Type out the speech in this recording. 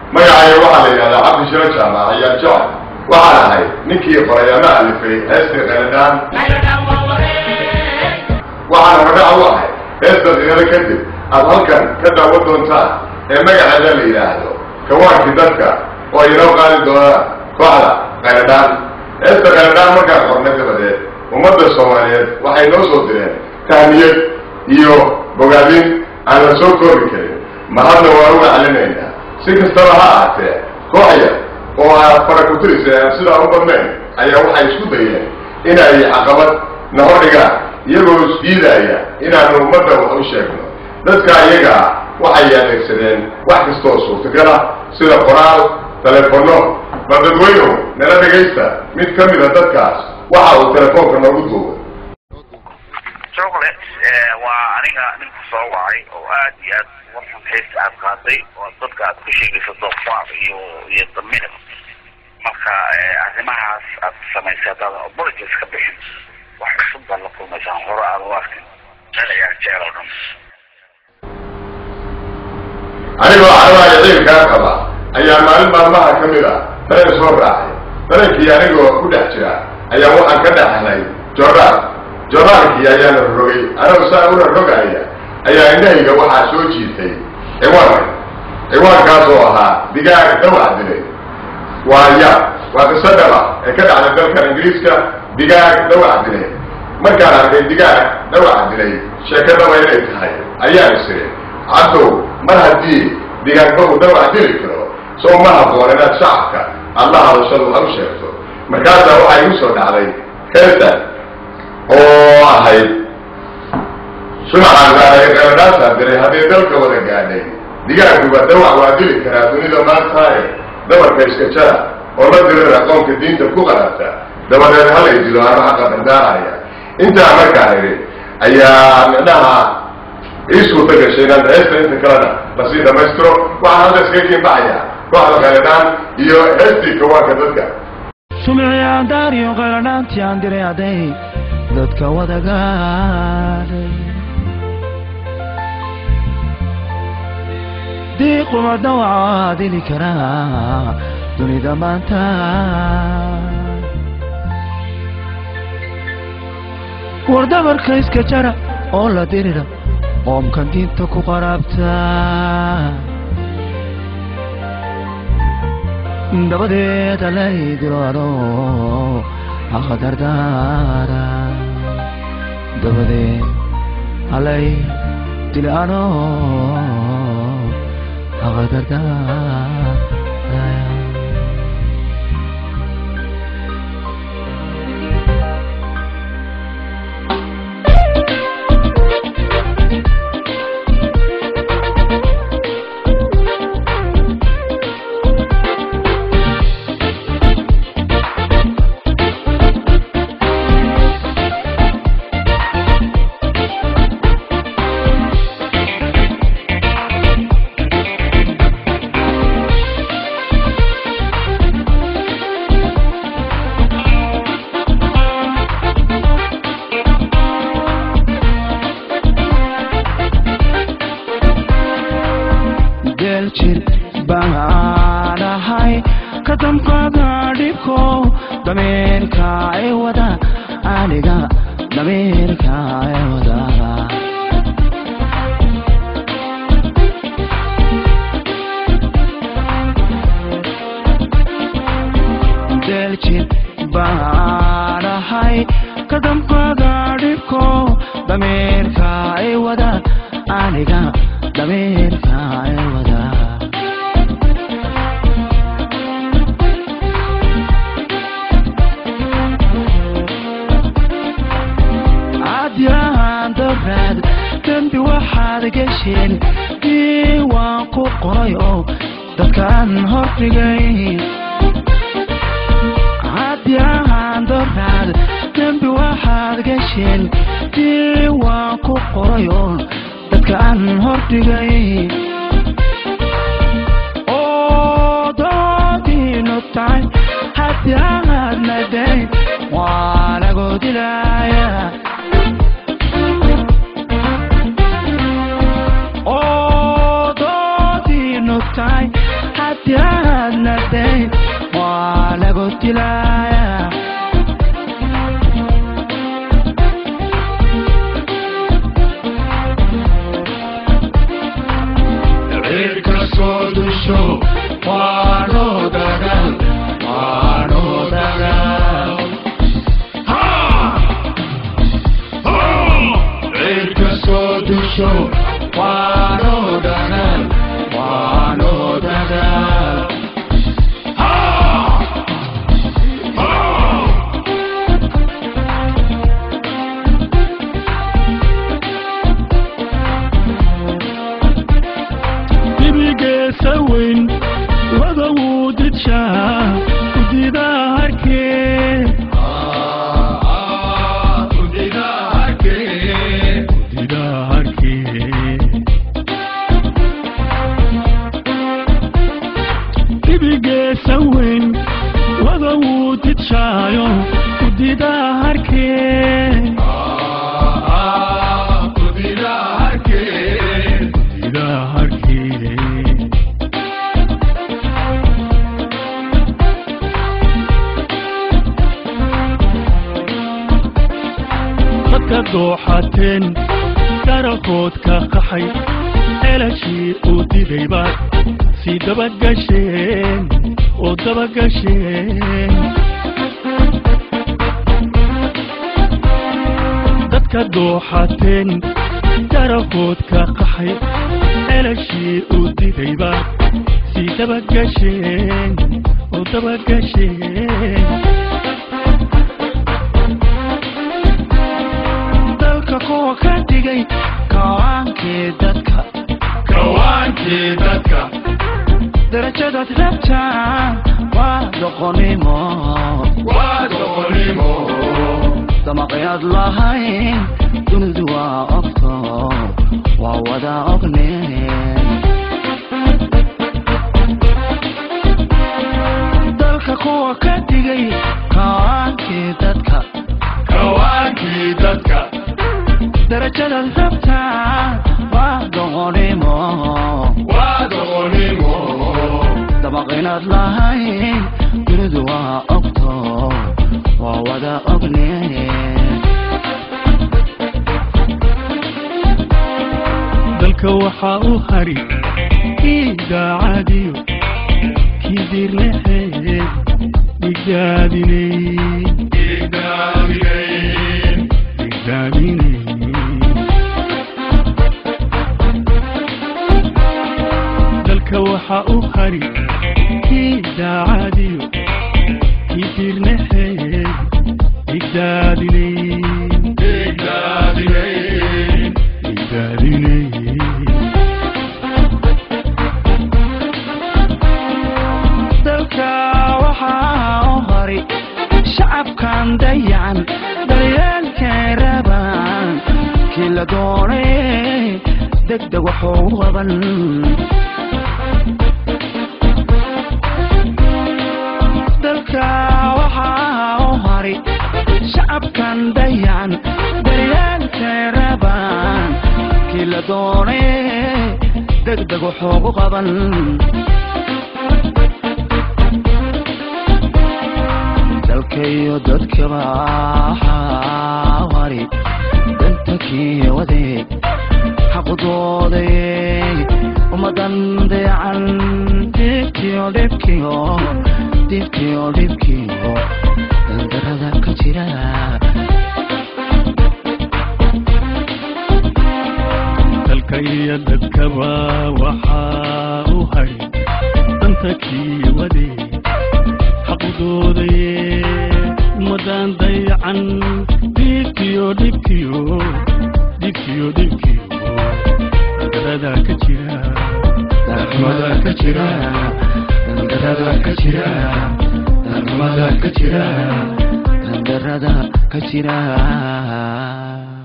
magacayga waxaa la yidhahdaa cabdi shiro jaamac ayaa jecel waxaan ahay ninkii qoray ama alifay heestii qayladhaan waxaan hordhac u ahay heesta qiirada kadib aad halkan ka daawan doontaan ee magaceeda la yidhaahdo kawaankii dadka oo inoo qaadi doonaan kooxda qayladhaan heesta qayladhaan markaan qornay dabadeed ummadda soomaaliyeed waxay noo soo direen tahniyad iyo bogaadin aan la soo koobi karin mahadna waan uga celinaynaa si kastaba ha ahaatee kooxya oo aa farakutirisa aan sidaa u badnayn ayaa waxay isku dayeen inay caqabad na hordhigaan iyagoo isdiidaya inaanu ummadda wax u sheegno dadka iyagaa waxay adeegsadeen wax kastooo suurtagala sida qoraal telefono bal dadweynuhu nala dhegaysta mid ka mida dadkaas waxa uu telefoonka noogu duubay chocolate waa aniga ninku soo wacay oo aad iyo aad uga xun heesta aad qaaday oo dadka aad ku sheegayso doofaar iyo iyo daminab marka arrimahaas aad samaysay haddaadan apologies ka bixin wax cusub baad la kulmaysaan hore aad u arkin meel ayaa jecel oo dhan anigoo carabaayo ciilkaa qaba ayaa maalin maalmaha ka mid a dareen soo raacay dareenkii anigoo ku dhex jira ayaa waxaan ka dhex helay jordaal jordaalkii ayaana rogay anoo saa una rogaya ayaa indhahayga waxaa soo jiitay ciwaanka ciwaankaas oo ahaa digaag dawac dilay waa ya waa qiso dhaba ee ka dhacday dalkan ingiriiska digaag dawac dilay markaan arkay digaag dawac dilay sheekadaba inay tahay ayaan isiri cabdow mar haddii digaagba uu dawac dili karo soo ma habboon inaad shacabka aad la hadashadu ha u sheegto markaasaa waxaa igu soo dhacday heestan oo ahayd sunaxaan gaaray qaladhaasaa diray haddii dalka wada gaadhay digaaguba dawac waa dili karaa dunida maantaaye dabarka iska jara oo la dirir aqoonka diinta ku qarata dabadeed halay dilo ano xaqa dardaaraya intaa markaan idhi ayaa midhaha ii suurta gashay inaan heesta inta kalena lasii dhamaystiro waxaan hadda iskaga kiinbaxaya kooxda qaladhaan iyo heestii kawaanka dadka sumiciyaan daariyo qayladhaantii aan diray hadday dadka wada gaadhay diiquma dawaca dili karaa dunida maanta war dabarka iska jara oo la dirira qoomkan diinta ku qaraabta dabadeed alay diloado haqa dardaara dabadeed alay dilaano haqa dardaara jir baan ahay ka damqada dhibko dameerka ee wada aniga dameerka ee wada deljir baan ahay ka damqada dhibko dameerka ee wada aniga dameerka ee wada cadyahan daraad dembi waxaad gesheen diiwaan ku qoray oo dadkaan hordhigay cadyahan daraad dembi waxaad gesheen diiwaan ku qoray oo dadkaan hordhigay oo doodiinu tahay haddii aad nadayn waa lagu dilaya oo doodiinu tahay haddii dilaaya cirka soo dusho waano dagal waano dagal cirka soo dusho waano dagal waano dagal dibigeesa weyn wada wuu didshaa gudida harkee gudida harkee gudida harkee dibigeesa weyn wada wuu didshaayo gudida harkee gudida harkee gudida harkee dadka dooxateen darakood ka qaxay elashii uu diday baad sii dabagasheen oo dabagasheen dadka dooxateen darakood ka qaxay elashii uu diday baad sii dabagasheen oo dabagasheen dalka kuwa ka dhigay kawaankii dadka kawaankii dadka darajadaad rabtaan waa doqonimo waa doqonimo damaqyaad lahayn dunidu waa ogto waa wada ogneen dalka kuwa ka dhigay kawaankii dadka kawaankii dadka darajadaad rabtaan waa doqonimo waa doqonimo damaqinaad lahayn dunidu waa ogto waa wada ogneen dalka waxaa u hari idaacadiyo kii dirnaxeed dhigdaadinay dhigdaadinay dalka waxaa u hari kii daacadiyo kii dirnaxeed dhigdaadinay dhigdaadinay dalka waxaa u hari shacabkan dayacan daryeelkay rabaan kii la doonay degdeg waxuu qaban dalka waxaa u hari shacabkan dayacan daryeelkay rabaan kii la doonay degdeg waxuu qaban dalkayo dadkaba waxaa hari danta kii wadeeg xaqudooday ummadan dayacan dhibkiyo dhibkiyo dhibkiyo dhibkiyo dandarada ka jira dalka iyo dadkaba waxaa u hari danta kii wadeeg xaqudoodaye ummadan dayacan dhibkiyo dhibkiyo dhibkiyo dhibkiyo dandarada ka jira darxumada ka jira dandarada ka jira darxumada ka jira dandarada ka jira